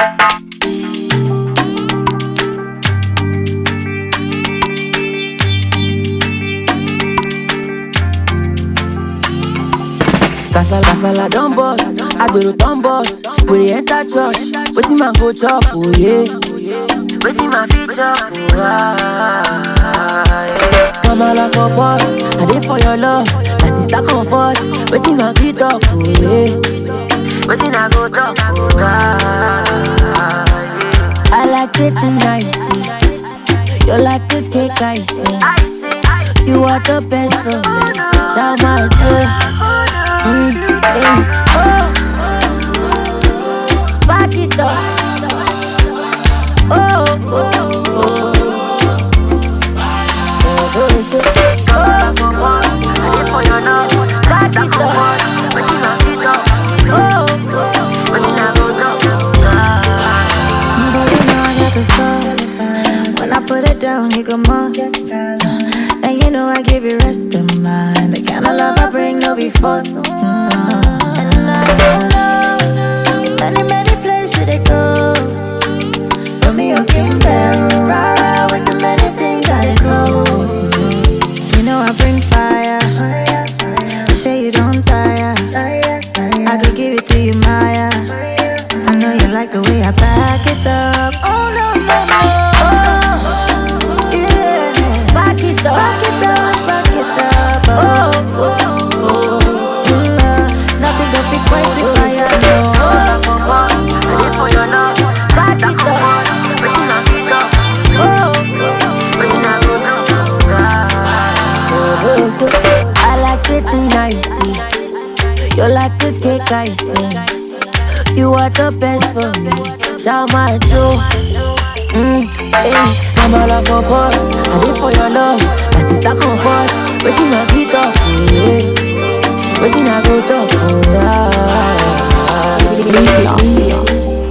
Kasala kasala don burst, agbero don burst. We dey enter church, wetin man go chop, oh yeah. Wetin man fit chop, oh ah. Kamala for pot, I dey for your love. My sister comfort, wetin man fit talk, oh yeah. Wetin I go talk, oh ah. I like it nice, you like the cake I see. You are the best for me, shout my joy. Mm, eh, oh, spark it up. Oh, oh, oh. Oh, oh, oh. I dey for your love. Spark it up. Wetin I fit do? Oh, oh. Wetin I go do? But you know I got the sauce. When I put it down, you go must. And you know I give you rest of mind. The kind of love I bring, no be forced. And I don't know many, many places they go. For me, you can bear rara with the many things I dey go. You know I bring fire. Sure you don't tire. I could give it to you, Maya. I know you like the way I back it up. Oh no no no. Oh yeah. Back it up. Back it up, back it up. Oh oh oh. Mm, uh, nothing but big quite the fire. No. I dey for your love. Back it up. Wetin I fit do? Oh, wetin I go do? Ah, oh, oh, oh. I like the thing I see. You like the cake I see. You are the best for me. Shout my joy. Mm, eh, Kamala for pot, I dey for your love. My sister comfort, wetin I fit talk, oh yeah. Wetin I go talk, oh yeah. Ambiance.